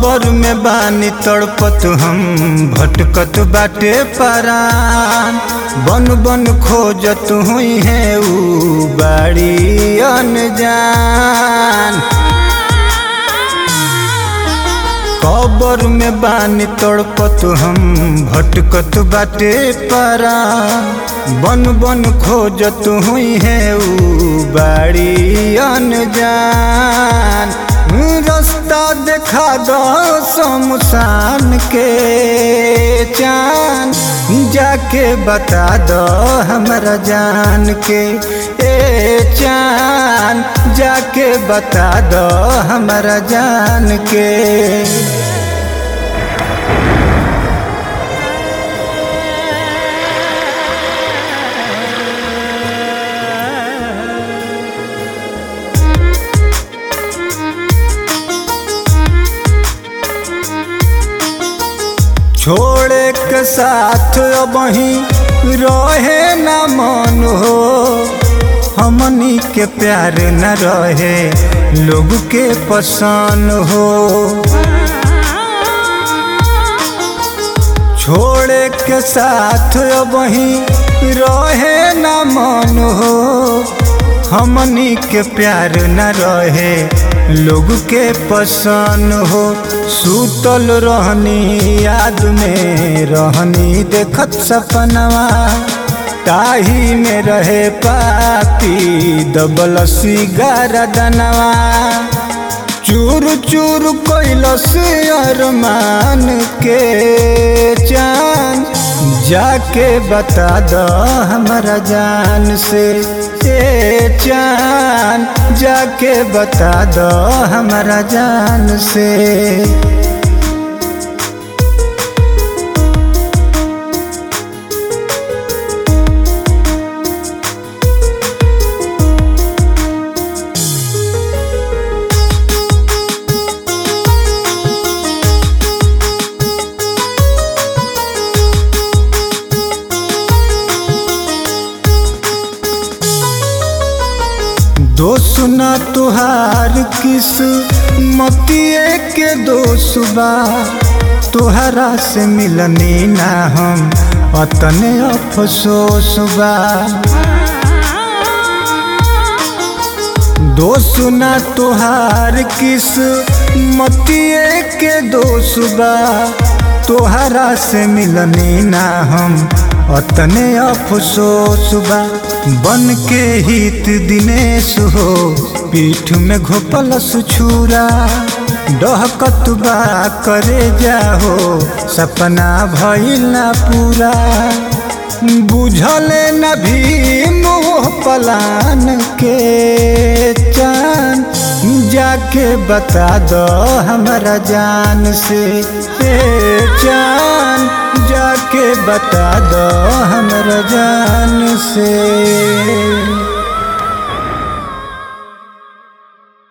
कबर में बानी तड़पत हम भटकत बाटे परान बन बन खोजत हुई है ऊ बाड़ी अनजान कबर में बानी तड़पत हम भटकत बाटे परान बन बन खोजत हुई है ऊ बाड़ी अनजान रास्ता देखा दो शमशान के चान जाके बता दो हमरा जान के ए चान जाके बता दो हमरा जान के छोड़े के साथ अब ही रहे न मन हो हमनी के प्यार न रहे लोग के पसंद हो छोड़े के साथ अब ही रहे न मन हो हमनी के प्यार न रहे लोग के पसंद हो सूतल रहनी याद में रहनी देखत सपनवा ताही में रहे पापी दबल सिगार दनवा चूर चूर कैलस अरमान के चांद जाके बता दो हमरा जान से ए चांद जाके बता दो हमरा जान से दोस्त न तुहार किस मतिए के दोस्त बा तुहरा से मिलनी ना हम अतने अफसोस बा दोस्त न तुहार किस मतिए के दोस्त बा तुहरा से मिलनी ना हम अतने अफसोस बा बन के हित दिनेश हो पीठ में घोपलस छुरा डहकत बा करे जाहो सपना भइल ना पूरा बुझले न भी मोह पलान के चान जाके बता दो हमरा जान से ए चान जाके बता दो हमरा जान से